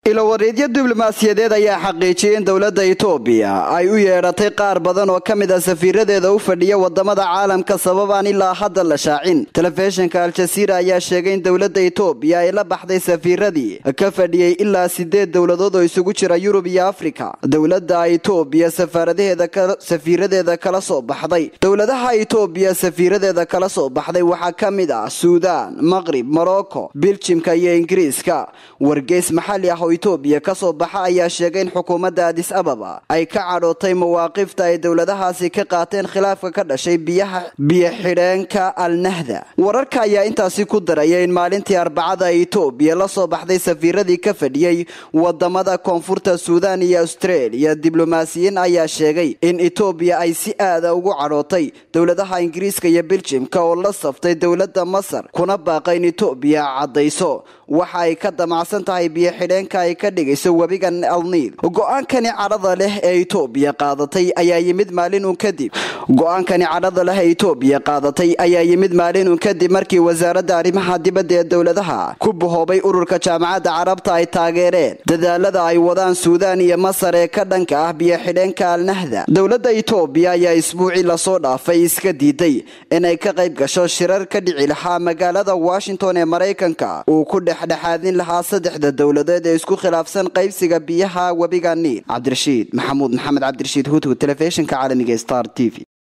ilowareedyo diblomaasiyadeed ayaa xaqiijiyay in dowladda itoobiya ay u yeedhatay qaar badan oo ka mid a safiiradeeda u fadhiya wadamada caalamka sababaan ilaa hadda la shaacin telefishinka al-jasiira ayaa sheegay in dowladda itoobiya ay la baxday safiiradii ka fadhiyey ilaa sideed dowladood oo isugu jira yurub iyo afrika dowladda itoobiya safiiradeeda kala soo baxday dowladaha itoobiya safiiradeeda kala soo baxday waxaa ka mid ah suudaan maqrib morocco biljimka iyo ingiriiska wargeys maxali ah oo itoobiya kasoo baxa ayaa sheegay in xukuumadda adis ababa ay ka cadhootay mawaaqifta ay dowladahaasi ka qaateen khilaafka ka dhashay biyaha biyo-xidheenka alnahda wararka ayaa intaasi ku daraya in maalintii arbacada itoobiya la soo baxday safiiradii ka fadhiyey wadamada koonfurta suudaan iyo australia diblomaasiyiin ayaa sheegay in itoobiya ay si aada ugu cadhootay dowladaha ingiriiska iyo biljimka oo la saftay dowladda masar kuna baaqa in itoobiya caddayso waxa ay ka damacsan tahay biyo-xidheenka ay ka dhigayso webiga alniil go-aankani cadhada leh ee itoobiya qaadatay ayaa yimid maalin uun kadib go-aankani cadhada leh ee itoobiya qaadatay ayaa yimid maalin uun kadib markii wasaaradda arrimaha dibadda ee dowladaha ku bahoobay ururka jaamacadda carabta ay taageereen dadaalada ay wadaan suudaan iyo masar ee ka dhanka ah biyo-xidheenka alnahda dowladda itoobiya ayaa isbuucii lasoo dhaafay iska diiday inay ka qayb gasho shirar ka dhici lahaa magaalada washington ee maraykanka uu ku dhexdhexaadin lahaa saddexda dowladeed ee isku khilaafsan qaybsiga biyaha webiga niil cabdirashiid maxamuud maxamed cabdirashiid hutug telefishinka caalamiga star t v